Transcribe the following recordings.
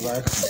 baya kaɗan.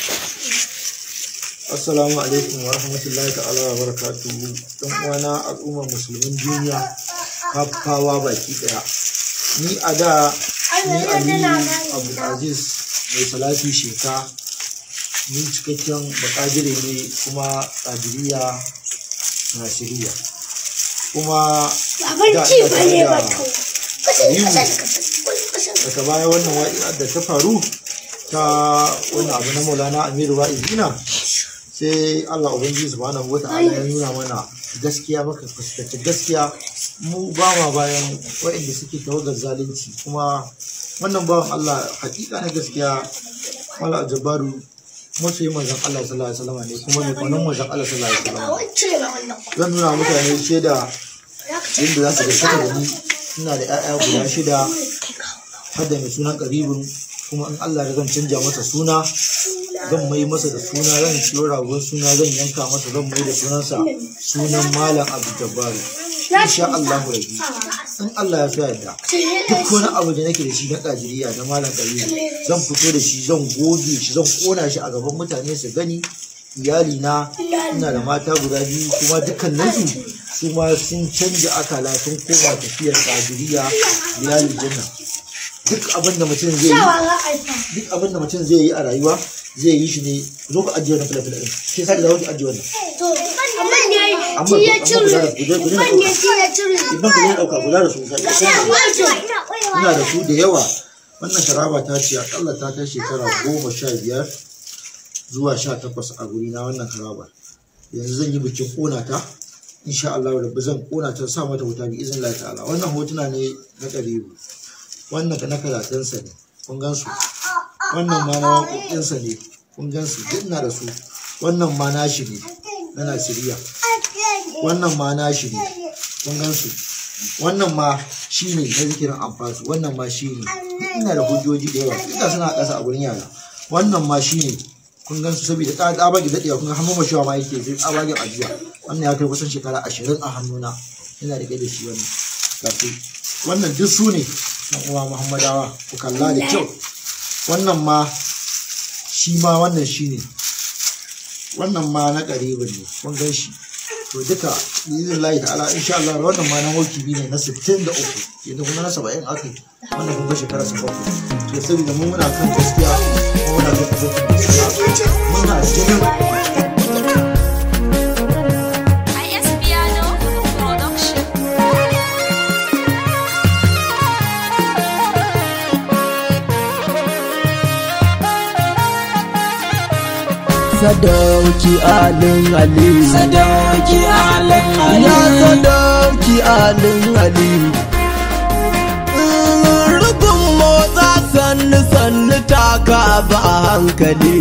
Assalamu alaikum wa rahmatullahi ta'ala wa barakatuhu. Ɗan uwana al'ummar musulmin duniya kafawa baki ɗaya. Ni a da ni Aliyu Abdulaziz mai salati sheka ni cikakken bakadire ne kuma kadiriya nasiriya kuma da ina tare da Aliyu daga baya wannan waƙi'ar da ta faru ta wani abu na maulana amiru wa'izina sai allah ubangiji subhanahu wa ta'ala ya nuna mana gaskiya maka fuskanci gaskiya mu ba ma bayan waɗanda suke tawagar zalunci kuma wannan bawan allah hakika na gaskiya mala jabaru masoyi manzon allah sallallahu alaihi wasallam ne kuma mai kwanan manzon allah sallallahu alaihi wasallam zan nuna mutane shaida yadda za su gaskata da ni ina da 'ya'ya guda shida har da mai sunan karibin kuma in Allah da zan canja masa suna zan mai masa da suna zan ciyo ragon suna zan yanka masa zan mai da sunansa sunan malam abu jabbaru insha Allah rabbi in Allah ya so yadda duk wani abu da nake da shi na kajiriya da malam karibu zan fito da shi zan goge shi zan kona shi a gaban mutane su gani iyali na ina da mata guda biyu kuma dukkaninsu su ma sun canja akala sun koma tafiyar kajiriya iyali janna duk abin da mutum zai yi duk abin da mutum zai yi a rayuwa zai yi shi ne zo ka ajiye wannan filafila ɗin shi sa da zawo ki ajiye wannan amma amma guda da guda guda da ɗauka idan ku ne ɗauka guda da su ina da su da yawa wannan sharaba ta ce akalla ta kai shekara goma sha biyar zuwa sha takwas a guri na wannan haraba yanzu zan yi bikin ƙona ta insha Allah da zan ƙona ta sa mata wuta bi izin Allah ta'ala wannan hotuna ne na ƙaribu wannan ka na karatunsa ne kun gan su wannan ma na waƙoƙinsa ne kun gan su duk na da su wannan ma na shi ne na Nasiriya wannan ma na shi ne kun gan su wannan ma shi ne na zikirin amfasu wannan ma shi ne ina da hujjoji da yawa duka suna ƙasa a gurin yara wannan ma shi ne kun gan su saboda tsabage daɗewa kun ga hannun mashawa ma yake sai tsabagen ajiya wannan ya kai kusan shekara ashirin a hannuna ina da da shi wannan kafin wannan duk su ne dan uwa muhammadawa ku kalla da kyau wannan ma shi ma wannan shi ne wannan ma na ƙaribin ne kun gan shi to duka bizin layi ta'ala insha Allah wannan ma na wakibi ne na 63 yanzu kuma na 70 aka yi wannan kun ga shekara 70 to saboda mun muna kan gaskiya kuma muna kan gaskiya muna jinin sadauki alin ali sadauki alin ali ya sadauki alin ali rubin motsa sannu sannu taka ba hankali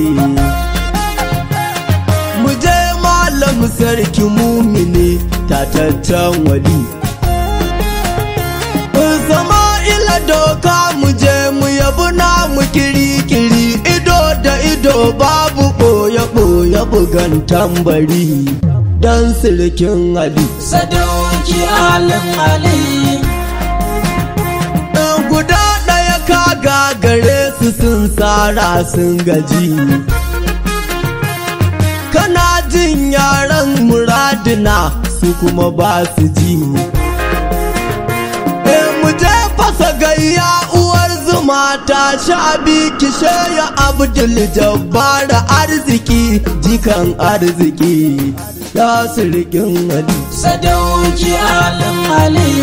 mu je malam sarki mumini tataccen wali sama'ila doka mu je mu yabu na mu kiri-kiri ido da ido babu ɓoye-ɓoye bugan tambari dan sirkin ali sadauki alin ali guda ɗaya ka gagare su sun tsara sun gaji kana jin yaran muradina su kuma ba su ji mu je fasa gayya uwar zuma ta sha kishe ya abdul jabbara arziki jikan arziki ya sirkin ali sadauki alin ali